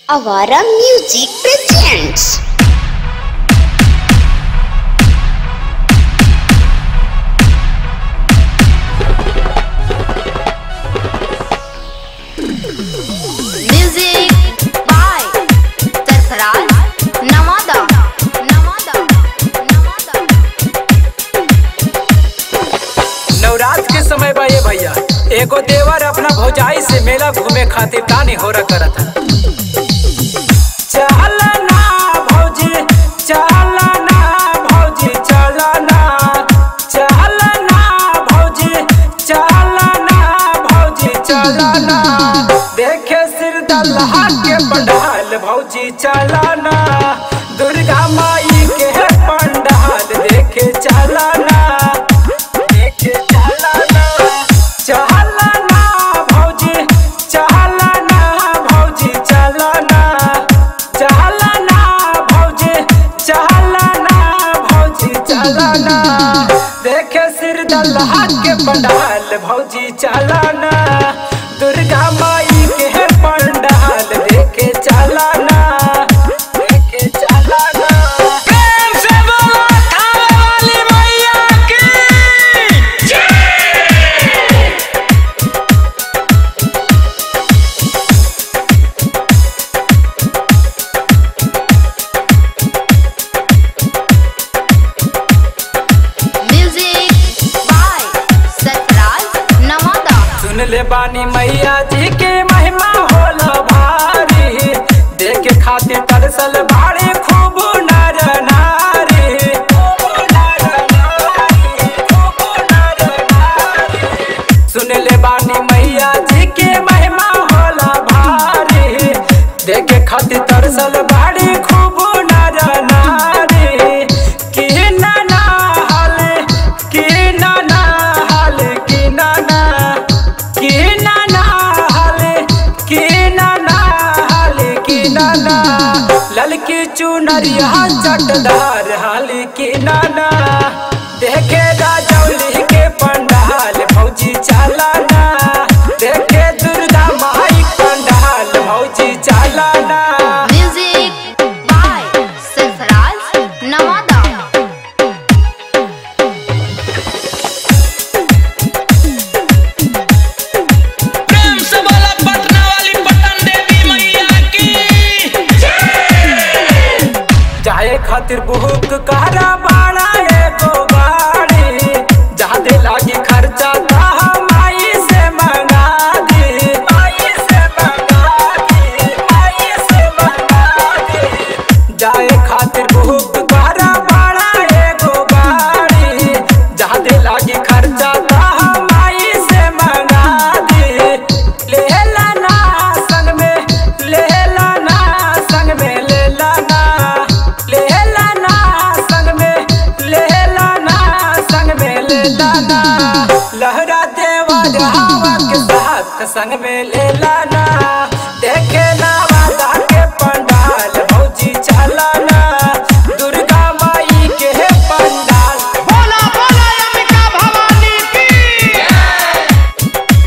Avara Music presents. Music by Sarfaraz Nawada Nawada Nawada Navratra के समय बा ये भैया एगो देवर अपना भौजाई से मेला घूमे खातिर तानी होरा करत है चल ना भौजी चल ना भौजी चल ना चल ना भौजी चल ना भौजी चल ना देखे सिर दल्हा के पंडाल भौजी चल ना दुर्गा माई के पंडाल देखे चल ना देखे चल ना चल ना भौजी चल ना भौजी चल ना चल ना भौजी चल ना भौजी चल ना देखे सिर दल्हा के पंडाल भौजी चल ना दुर्गा माई के पंडाल देखे चल ना देखे चल ना प्रेम से बोलो थाने वाली मैया की Music by Sarfaraz Nawada सुन ले बानी मैया जी के महिमा होला भारी देखे खातिर तरसल भारी खूब नर नारी खूब नर नारी, खूब नर नारी। सुन ले बानी मैया जी के महिमा होला भारी देखे खातिर तरसल भारी खूब नर नारी की ना ना हाल की ना ना हाल की ना ना की ना ना हाल की ना ना हाल की ना ना ललकी चुनरिया चटदार हाल की ना ना देखे राजौली के पंडाल भौजी चालाना देखे दुर्गा माई पंडाल भौजी चालाना Music by Sarfaraz Nawada प्रेम से बोला पटना वाली पटन देवी मैया की जाए खातिर बुक कहरा बाड़ा एगो गाड़ी जादे लागी खर्चा ता माई से मंगा दी माई से मंगा दी माई से मंगा दी जाए खातिर बुक कहरा बाड़ा एगो गाड़ी जादे लागी खर्चा ता माई से मंगा दी ले लाना संग में ले लाना संग में ले लाना ले लाना संग में ले लाना संग में ले लाना लहरा देवा हवा के साथ संग में ले लाना देखे ना वादा के पंडाल भौजी चलाना दुर्गा माई के पंडाल बोला बोला अंबिका भवानी की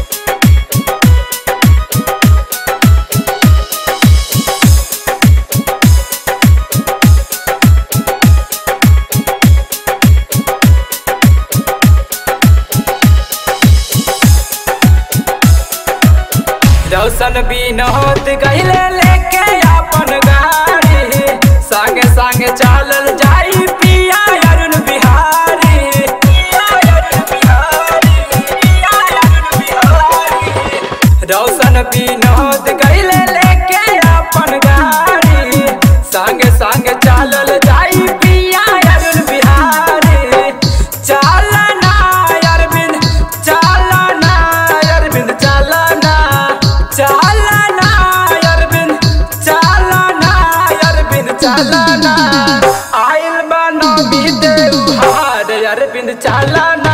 रौशन बीन होत गईले लेके अपन गाड़ी संगे संगे चालल जाई पिया अरुण बिहारी पिया अरुण बिहारी पिया अरुण बिहारी रौशन बीन होत गईले लेके अपन गाड़ी संगे संगे चालल जाई पिया अरुण बिहारी चालना अरविंद चालना अरविंद चालना चालना अरविंद चालना अरविंद चालना आइल बनो भी देव हार अरविंद चालना